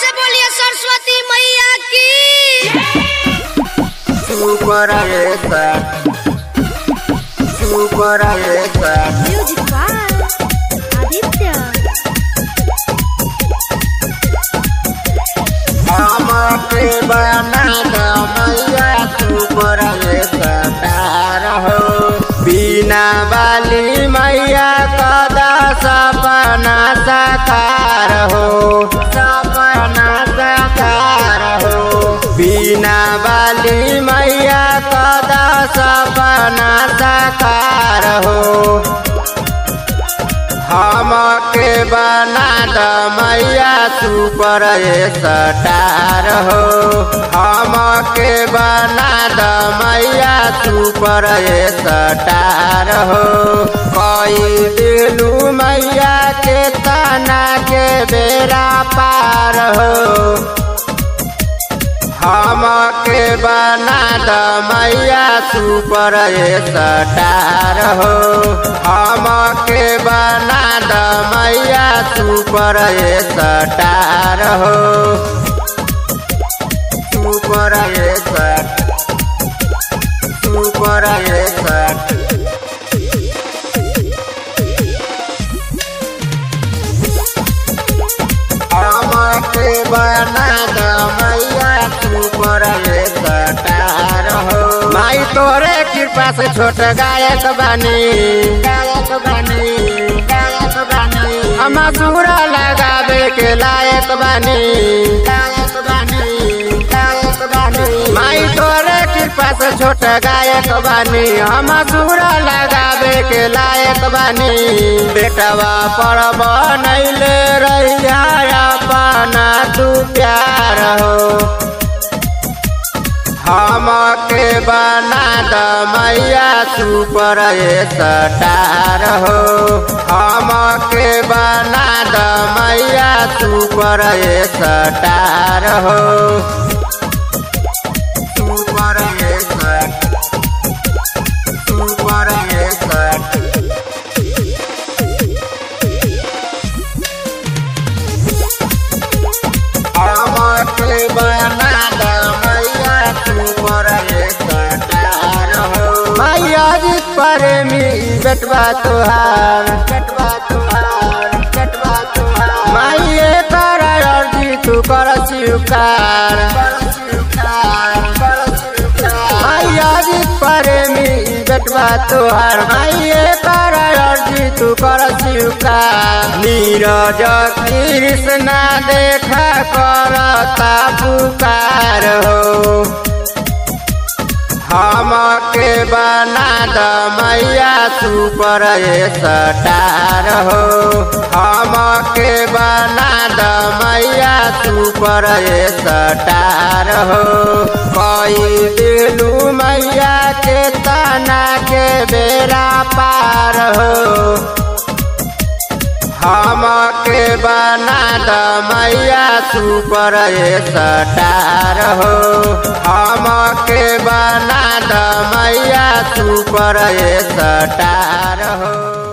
से बोलिए सरस्वती मैया की Super Alexa. Super Alexa. Music by Aditya हमके बना दो मैया सुपर तार हो बिना वाली मैया कदा सपना साकार हो सपना साकार हो बिना वाली मैया कदा सपना साकार हो हमके बना द मैया सुपर स्टार हो हमके बना द मैया सुपर स्टार हो कई दिलू मैया के तना के बेरा पार हो हमके बना द मैया सुपर स्टार हो हमके बना द मैया सुपर स्टार हो सुपर स्टार सुपर स्टार हमके बना द मैया सुपर स्टार हो माई तोरे कृपा से छोट गायक बनी गायक बनी गायक बनी हम सूरा लगावे के लायक बनी गायक बनी गायक बनी माई तोरे कृपा से छोट गायक बनी हम सूरा लगावे के लायक बनी बेटवा पर बनैले रहिया अपना तू प्यार हो हमके बना द मैया सुपर स्टार हो हमके बना द मैया सुपर स्टार हो सुपर स्टार सुपर स्टार हमके बना द मैया सुपर स्टार हो मैया जी प्रेमी बेटवा तुहार बेटवा तुहार बेटवा तुहार माइए कर अर्जी तू कर स्वीकार मैया जी प्रेमी बेटवा तुहार माइए कर अर्जी तू कर स्वीकार नीरज कृष्णा देखा करता पुकार हो हमके बना द मैया सुपर स्टार हो हमके बना द मैया सुपर स्टार हो कई दिलू मैया के तना के बेरा पार हो हमके बना द मैया सुपर स्टार हो हमके बना द मैया सुपर स्टार हो